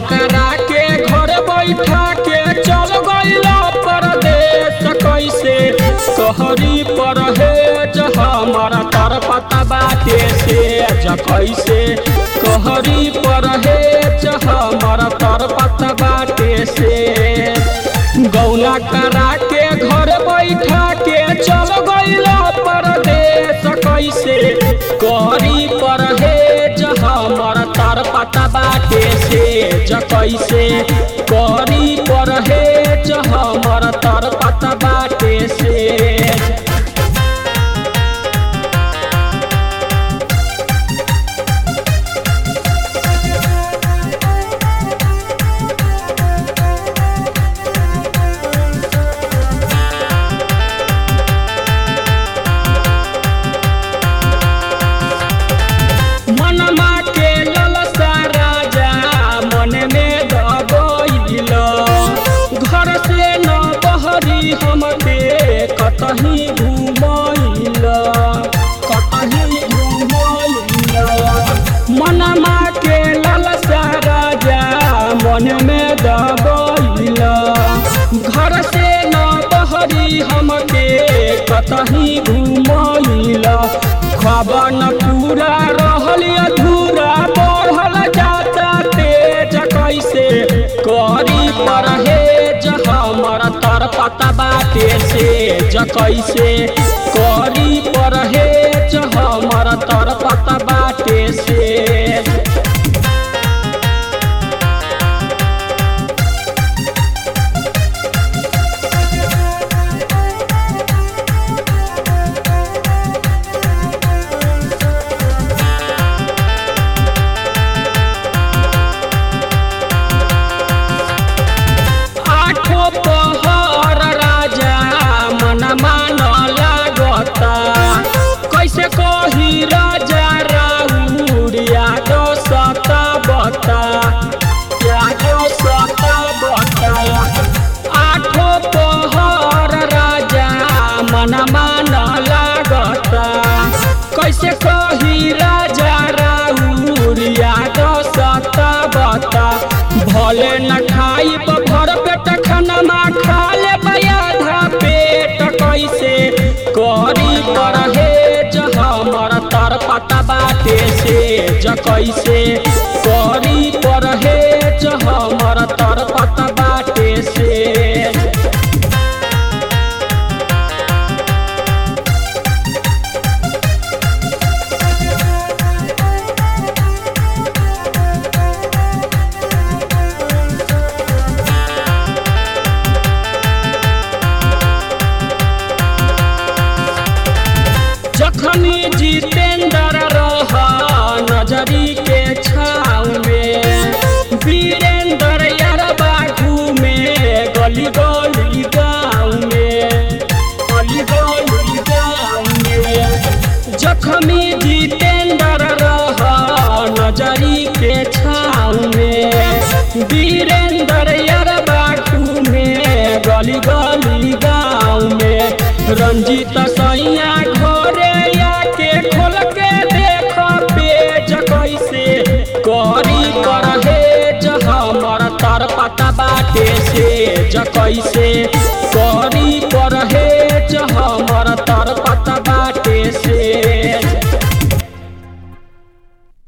करा के घर बैठा के चल गईला परदेश कैसे कहरी परहेज हमारा तर पता बाटे से ज कैसे कहरी परहेज हमारा तर पता बाटे से गौला करा के घर बैठा के चल गईला परदेश कैसे करी परहेज हमर तर पता बाटे से ज कैसे करी परहेज हमर तर पता बाटे से मनमा के ललसा राजा मन में दबैल घर से न बहरी हमके कतही घुमैल कतही घुमैल मनमा के ललसा राजा मन में दबैल घर से न बहरी हमके कतही घुमैल खबर न पूरा रहल अधूरा बढ़ल जाता तेज कैसे करी परहेज हमर तर पता बाटे से ज कैसे करी परहेज हमर तर पता बाटे से आठो पहर राजा मन मान लागता कैसे कही राजा राउर याद सता बता याद सता बता आठो पहर राजा मन मान लागता कैसे कही राजा राउर याद सता बता भले न खाई भर पेट खाना खा ले आधा पेट कैसे करी परहेज हमर तर पता बाटे से ज कैसे करी परहेज हमर तर पता बाटे से जखनी जितेंद्र रह नजरी के छाव में वीरेंद्र यारबा घूमे गली गली गाँव में गली गली गाँव में जखमी जितेंद्र रह नजरी के छाव में वीरेंद्र यारबा घूमे गली गली गाँव में रंजीत सैया घरे आके खोल के देख पेज कैसे करी परहेज हमर तर पता बाटे से ज कैसे करी परहेज हमर तर